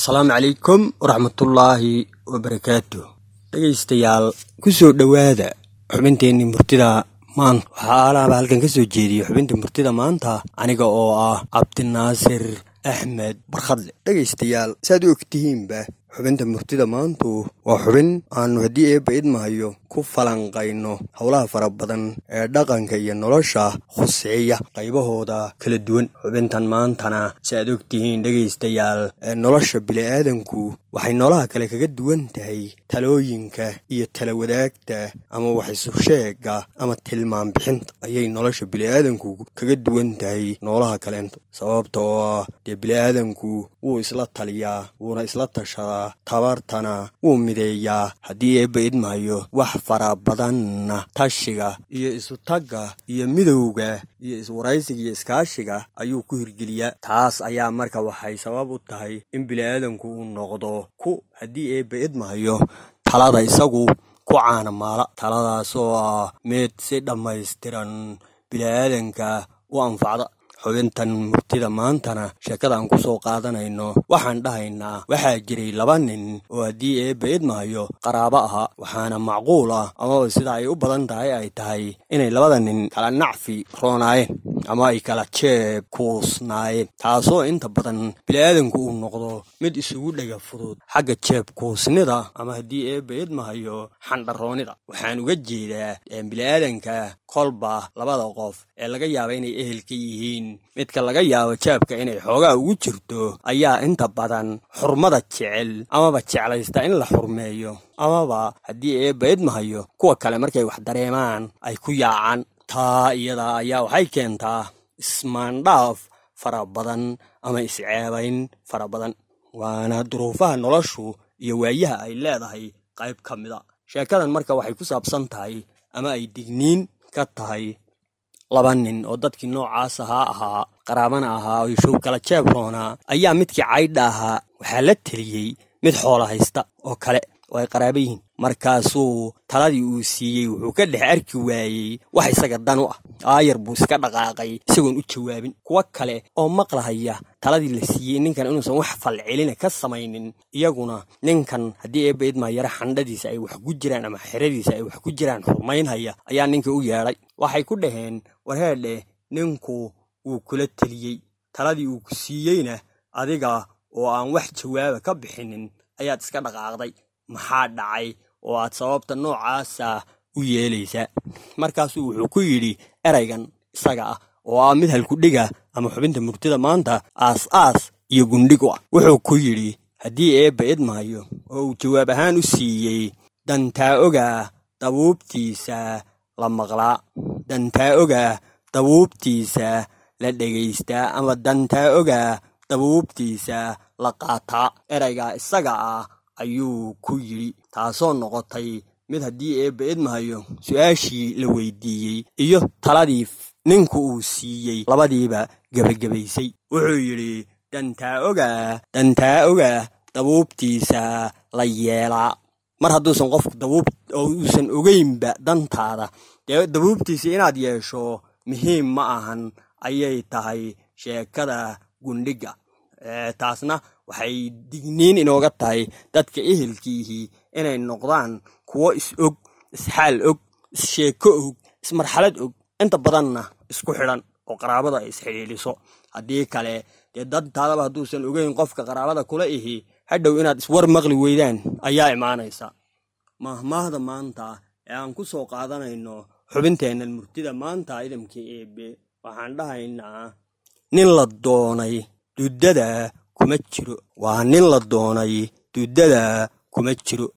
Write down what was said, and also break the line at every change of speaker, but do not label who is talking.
asalaamu calaykum waraxmatullaahi wabarakaatu dhegaystayaal ku soo dhowaada xubinteennii murtida maanta waxaa alaaba halkan ka soo jeediya xubintii murtida maanta aniga oo ah cabdinaasir axmed barkhadle dhegaystayaal saaad u ogtihiinba xubinta murtida maantu waa xubin aannu haddii eebba idmahayo ku falanqayno howlaha fara badan ee dhaqanka iyo nolosha khuseeya qaybahooda kala duwan xubintan maantana si aad ogtihiin dhegaystayaal ee nolosha bili'aadanku waxay noolaha kale kaga duwan tahay talooyinka iyo tala wadaagta ama waxisusheega ama tilmaan bixinta ayay nolosha bili'aadanku kaga duwan tahay noolaha kaleento sababta oo ah dee bili'aadanku wuu isla taliyaa wuuna isla tashadaa tabartana wuu mideeyaa haddii eebba idmahayo wax fara badanna tashiga iyo isutagga iyo midowga iyo iswaraysiga iyo iskaashiga ayuu ku hirgeliyaa taas ayaa marka waxay sabab u tahay in bili'aadanku uu noqdo ku haddii eebba idmahayo talada isagu ku caanamaala taladaas oo ah mid si dhammaystiran bili'aadanka u anfacda xubintan murtida maantana sheekada aan ku soo qaadanayno waxaan dhahaynaa waxaa jiray laba nin oo haddii eebba idmahayo qaraabo ahaa waxaana macquul ah amaba sida ay u badan tahay ay tahay inay labada nin kala nacfi roonaayeen ama ay kala jeeb kuusnaayeen taasoo inta badan bili'aadanku uu noqdo mid isugu dhega fudud xagga jeeb kuusnida ama haddii eebba idmahayo xandharoonida waxaan uga jeedaa bili'aadanka kolba labada qof ee laga yaaba inay ehelka yihiin midka laga yaabo jaabka inay xoogaa ugu jirto ayaa inta badan xurmada jecel amaba jeclaysta in la xurmeeyo amaba haddii eebba idmahayo kuwa kale markay wax dareemaan ay ku yaacaan taa iyada ayaa waxay keentaa ismaandhaaf fara badan ama isceebayn fara badan waana duruufaha noloshu iyo waayaha ay leedahay qayb ka mida sheekadan marka waxay ku saabsan tahay ama ay digniin ka tahay laba nin oo dadkii noocaas ahaa ahaa qaraabana ahaa oo show kala jeeb roonaa ayaa midkii caydha ahaa waxaa la teliyey mid xoola haysta oo kale oo ay qaraaba yihiin markaasuu taladii uu siiyey wuxuu ka dhex arki waayey wax isaga dan u ah aayar buu iska dhaqaaqay isagoon u jawaabin kuwo kale oo maqlahaya taladii la siiyey ninkan inuusan wax falcelina ka samaynin iyaguna ninkan haddii eebba idmaayara xandhadiisa ay wax ku jiraan ama xeradiisa ay wax ku jiraan xurmaynhaya ayaa ninka u yeedhay waxay ku dhaheen warheedhe ninku wuu kula teliyey taladii uu ku siiyeyna adiga oo aan wax jawaaba ka bixinin ayaad iska dhaqaaqday maxaa dhacay oo aad sababta noocaasa u yeelaysaa markaasuu wuxuu ku yidhi eraygan isaga ah oo ah mid halkudhiga ama xubinta murtida maanta aas aas iyo gundhig u ah wuxuu ku yidhi haddii eebba idmahayo oo uu jawaab ahaan u siiyey dantaa ogaa dabuubtiisa la maqlaa dantaa ogaa dabuubtiisa la dhegaystaa ama dantaa ogaa dabuubtiisa la qaataa eraygaa isaga ah ayuu ku yidhi taasoo noqotay mid haddii eebba idmahayo su-aashii la weydiiyey iyo taladii ninku uu siiyey labadiiba gebagabaysay wuxuu yidhi dantaa ogaa dantaa ogaa dabuubtiisa la yeelaa mar hadduusan qofku dabuub oo uusan ogeynba dantaada dee dabuubtiisa inaad yeesho muhiim ma ahan ayay tahay sheekada gundhiga taasna waxay digniin inooga tahay dadka ehelkiihii inay noqdaan kuwo is-og isxaal og issheeko og ismarxalad og inta badanna isku xidhan oo qaraabada ay isxidhiidhiso haddii kale dee dantaadaba hadduusan ogeyn qofka qaraabada kula ihi hadhow inaad iswar maqli weydaan ayaa imaanaysa mahmaahda maanta ee aan ku soo qaadanayno xubinteennan murtida maanta idamka eebe waxaan dhahaynaa nin la doonay duddada kuma jiro waa nin la doonay duddada kuma jiro